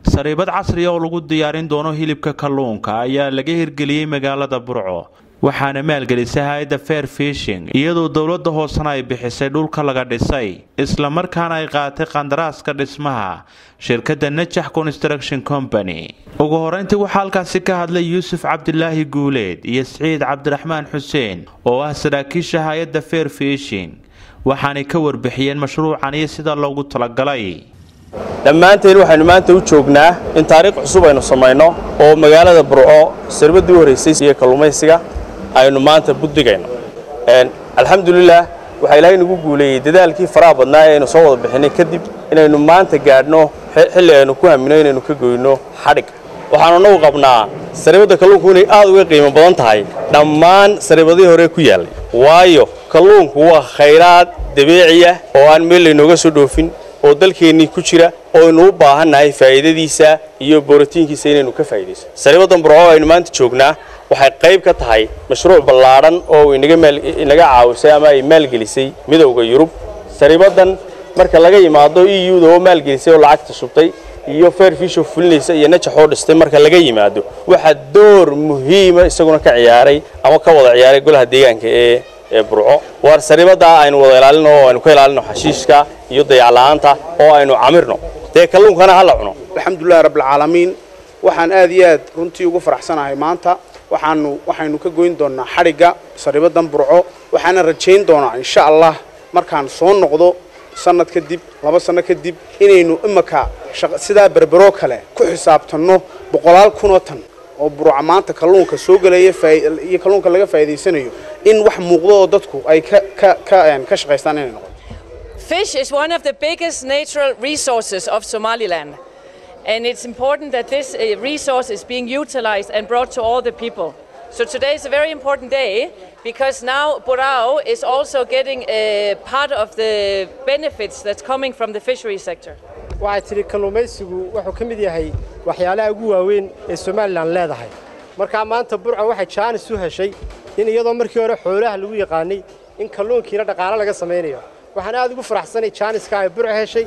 sariibad casriya oo lagu diyaarin doono hilibka kalluunka ayaa laga hirgeliyey magaalada burco waxaana maalgelisay hay-adda fair fishing iyadoo dowladda hoosena ay bixisay dhulka laga dhisay islamarkaana ay qaatay qandaraaska dhismaha shirkadda najax construction company ugu horeyntii waxaa halkaasi ka hadlay yuusuf cabdilaahi guuleed iyo siciid cabdiraxmaan xuseen oo ah saraakiisha hay-adda fair fishing waxaanay ka warbixiyeen mashruucan iyo sida loogu talagalay dhammaanteen waxaynu maanta u joognaa in taariikh cusub aynu samayno oo magaalada burco sarbadii u horraysay iyo kalluumaysiga aynu maanta buddigayno alxamdulilah waxaa ilaahay nagu guuleeyey dadaalkii faraha badnaa ee aynu soo wada bixinay kadib inaynu maanta gaadhno xilli aynu ku hamino inaynu ka goyno xadhig waxaanu annagu qabnaa sariibadda kalluunku inay aad uga qiimo badan tahay dhammaan sariibadihii hore ku yaallay waayo kalluunku waa khayraad dabiiciya oo aan meel laynooga soo dhoofin oo dalkeennii ku jira oo aynu u baahannahay faa'iidadiisa iyo borotiinkiisa inaynu ka faa'iidayso sariibaddan burco aynu maanta joognaa waxay qayb ka tahay mashruuc ballaadhan oo inaga caawisay ama ay maalgelisay midowda yurub sariibaddan marka laga yimaado e u da oo maalgelisay oo lacagta shubtay iyo fair fisho fulinaysa iyo najax oo dhistay marka laga yimaado waxaa door muhiima isaguna ka ciyaaray ama ka wada ciyaaray golaha deegaanka ee ee burco waar sariibaddaa aynu wada ilaalino oo aynu ka ilaalino xashiishka iyo dayacla'aanta oo aynu camirno dee kalluunkana ha la cuno alxamdulilahi rabbilcaalamiin waxaan aad iyo aad runtii ugu faraxsanahay maanta waxaanu waxaynu ka goyn doonnaa xadhigga sariibaddan burco waxaana rajayn doonaa insha allah markaan soo noqdo sanad kadib laba sanno kadib inaynu imaka sidaa berberoo kale ku xisaabtanno boqolaal kunoo tan oo burca maanta kalluunka soo gelaya iyo kalluunka laga faa'iidaysanayo in wax muuqdo oo dadku ay ka shaqaystaan inay noqoto Fish is one of the biggest natural resources of Somaliland. And it's important that this resource is being utilized and brought to all the people. So today is a very important day because now Burao is also getting a part of the benefits that's coming from the fishery sector. waxay tidhi kalluumaysigu wuxuu ka mid yahay waxyaalaha ugu waaweyn ee somalilan leedahay markaa maanta burco waxay jaanis u heshay in iyadoo markii hore xoolaha lagu yaqaanay in kalluunkiina dhaqaalo laga samaynayo waxaan aad ugu faraxsanay jaaniska ay burco heshay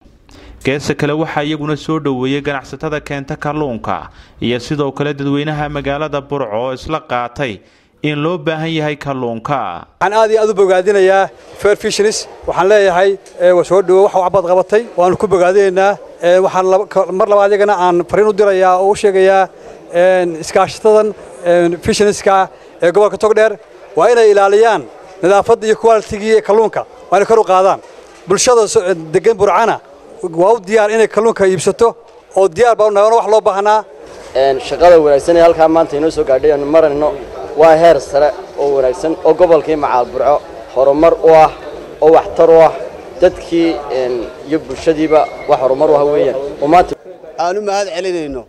geesa kale waxaa iyaguna soo dhoweeyey ganacsatada keenta kalluunka iyo sidoo kale dadweynaha magaalada burco oo isla qaatay in loo baahan yahay kalluunka waxaan aad iyo aad u bogaadinayaa fair fisheries waxaan leeyahay soo dhowo wax waxbaad qabatay waanu ku bogaadinaynaa waxaan mar labaad iyagana aan fariin u dirayaa oo u sheegayaa iskaashatadan fishenieska ee gobolka togdheer waa inay ilaaliyaan nadaafadda iyo qualitigii kalluunka waa inay kor u qaadaan bulshada degan burcana waa u diyaar inay kalluunka iibsato oo diyaar baa unahay wax loo baahnaa shaqada wanaagsan ee halkaa maanta inoo soo gaadhay aanu marayno waa heer sare oo wanaagsan oo gobolkii macaal burco horumar u ah oo waxtar u ah dadkii iyo bulshadiiba wax horumar u ah weeyaan oo maanta aanu mahad celinayno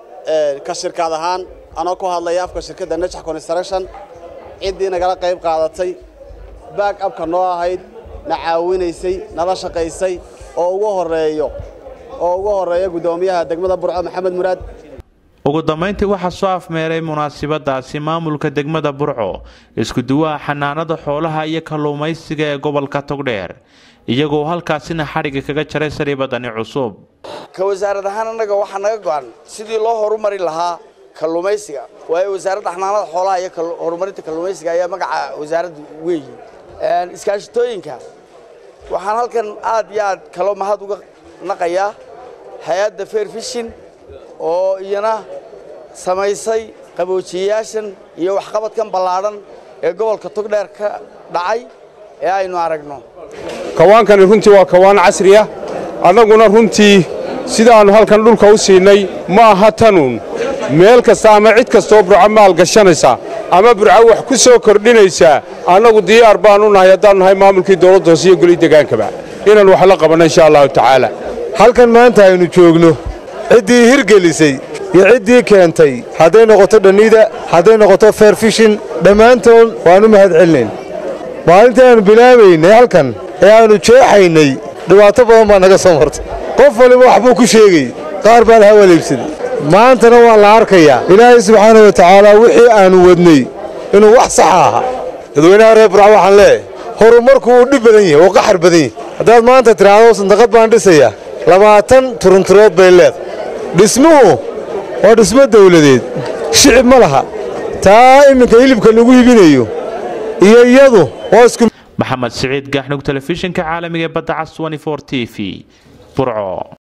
ka shirkaad ahaan anoo ku hadlaya afka shirkadda najax construction ciddii nagala qayb qaadatay baag abka noo ahayd na caawinaysay nala shaqaysay oo ugu horeeyo oo ugu horeeya guddoomiyaha degmada burco maxamed muraad ugu dambayntii waxaa soo afmeeray munaasabadaasi maamulka degmada burco isku-duwaha xanaanada xoolaha iyo kalluumaysiga ee gobolka togdheer iyagoo halkaasina xadhigga kaga jaray sariibadani cusub ka wasaarad ahaan annaga waxaa naga go'an sidii loo horumari lahaa kalluumaysiga waayo wasaaradda xanaanada xoolaha iyo horumarinta kalluumaysiga ayaa magaca wasaaradda weeyi iskaashitooyinka waxaan halkan aad iyo aad kaloo mahad uga naqayaa hay-adda fair fishin oo iyana samaysay qaboojiyayaashan iyo waxqabadkan ballaadhan ee gobolka togdheer ka dhacay ee aynu aragno kawaankani runtii waa kawaan casriya annaguna runtii sidaannu halkan dhulka u siinay ma aha tanuun meel kasta ama cid kastoo burco maal gashanaysa ama burco wax ku soo kordhinaysaa annagu diyaar baannu nahay haddaannu nahay maamulkii dawladda hoose iyo goli degaankaba inaan wax la qabanno insha allahu tacaala halkan maanta aynu joogno ciddii hirgelisay iyo ciddii keentay hadday noqoto dhannida hadday noqoto fair fishin dhammaantood waannu mahad celinayn maalintii aannu bilaabaynay halkan ee aannu jeexaynay dhibaato badan baa naga soo martay qof waliba waxbuu ku sheegay qaar baan hawaliibsaday maantana waa la arkayaa ilaahay subxaana wa tacaala wixii aannu wadnay inuu wax saxa ahaa dadweynaha reer burca waxaan leeyahay horumarku wuu dhib badan yahay wuu qaxar badan yahay haddaad maanta tidhaahdo sandaqad baan dhisayaa labaatan turunturood bay leedahay dhismuhu waa dhismo dawladeed shicib ma laha taa iminka hilibka lagu hibinayo iyo iyadu waa isku maxamed siciid gaaxnug telefishinka caalamiga ee badda cas t v burco